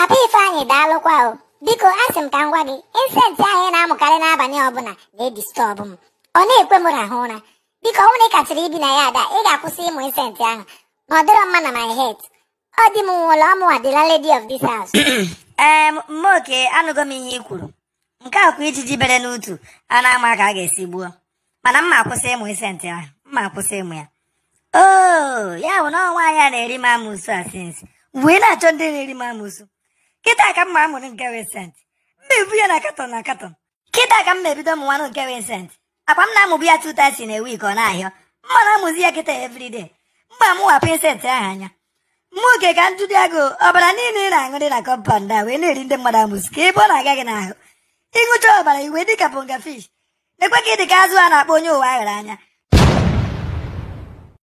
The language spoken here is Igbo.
papa ifeanyị daalụkwa o biko asị m ka m gwa gị insenti ahụ ị na-amụkarị n'abalị ọbụla na-edistọbụ m ọ na-ekwe m rahụ ụra biko ọ bụrụ na ị kachara ibi na ya ada ị ga-akwụsị ịmụ insenti ahụ na ọ dịrọ mma na my head ọ dị m nwụrụ ọmụwa the landlady of this house ee mmoke anụgo m ihe i kwuru nke a kwa ijiji bere n'utu a na-ama ka a ga-esi gbuo mana mma akwụsị ịmụ isentị ahụ mma akwụsị ịmụ ya oo ya bụ na ọnwa ya na-eri m amụsụ a sinsi wee na-achọ ndị na-eri m amụsụ kịta ka mma amụrụ nke Vincent mma ebu ya na katọn na katọn kịta ka mma ebido m nwanụ nke Vincent akwa m na-amụbu ya two times in a week ọ na-ahịọ mma na-amụzi ya kịta everyday mma amụwapụ insent ahụ anya nwoke ka ntụdị agụ ọbara niile ị na-aṅụ dị na kọmpand a wee na-eri ndị mmadụ amụsụ ka ebe ọ na-aga gị n'ahụ ịṅụcha ọbara iwe dịka ponga fish nekwe ka ị dị ka azụ a na-akpọ onye ụwa aghara anya